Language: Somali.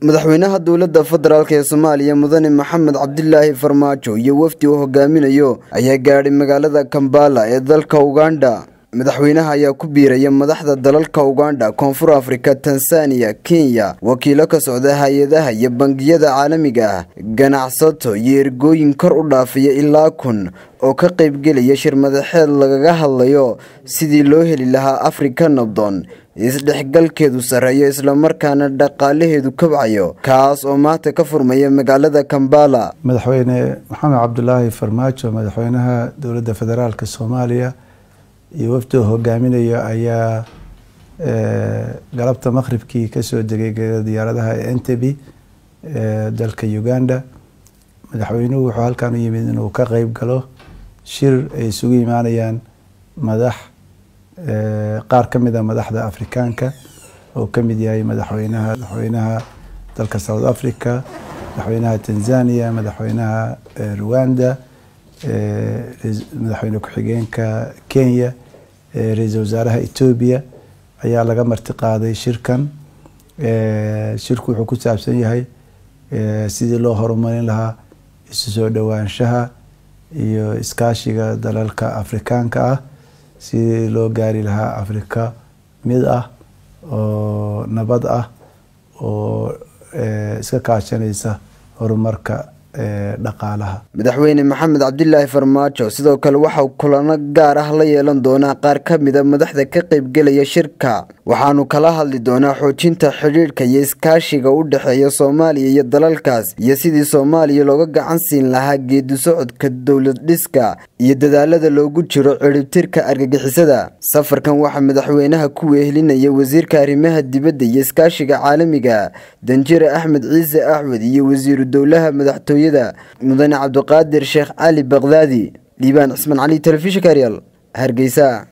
madaxweynaha dowladda federaalk ee soomaaliya mudane maxamed cabdilaahi farmaajo iyo wafdi uu hogaaminayo ayaa gaadhay magaalada kambala ee dalka ugandha madaxweynaha ayaa ku biiraya madaxda dalalka ugandha koonfur afrika tanzaniya kenya wakiilo ka socda hay-adaha iyo bangiyada caalamiga ah ganacsato iyo ergooyin kor u dhaafaya ilaa kun oo ka qaybgelaya shir madaxeed lagaga hadlayo sidii loo heli lahaa afrika nabdoon isdhexgalkeedu sarreeyo islamarkaana dhaqaalaheedu kabcayo kaas oo maanta ka furmaya magaalada kambala madaxweyne maxamed cabdulaahi farmaajo madaxweynaha dowladda federaalk soomaaliya iyo wafdiga hogaaminayo ayaa galabta maqhribkii kasoo degay diyaaradaha entebi dalka uganda madaxweynuhu wuxuu halkan u yimid inuu ka qeyb galo shir ay isugu imaanayaan madax qaar ka mid a madaxda afrikaanka oo ka mid yahay madaxweynaha madaxweynaha dalka south africa madaxweynaha tanzania madaxweynaha rwanda madaxweyne ku-xigeenka kenya ra-iisul wasaaraha etoobiya ayaa laga marti qaaday shirkan shirku wuxuu ku saabsan yahay sidii loo horumarin lahaa isu soo dhowaanshaha iyo iskaashiga dalalka afrikaanka ah sidii loo gaari lahaa afrika mid ah oo nabad ah oo iska kaashanaysa horumarka dhaqaalaha madaxweyne maxamed cabdilaahi farmaajo sidoo kale waxau kulano gaar ah la yeelan doonaa qaar ka mida madaxda ka qaybgelaya shirka waxaanu kala hadli doonaa xoojinta xidhiidhka iyo iskaashiga u dhexeeya soomaaliya iyo dalalkaas iyo sidii soomaaliya looga gacan siin lahaa geedi socodka dowlad dhiska iyo dadaalada loogu jiro ciribtirka argagixisada safarkan waxaa madaxweynaha ku wehelinaya wasiirka arrimaha dibadda iyo iskaashiga caalamiga danjire axmed ciise axmed iyo wasiiru dowlaha madaxtooye mudane cabdiqaadir sheekh cali bakdaadi dhiibaan cismaan cali telefishinka aryal hargeysa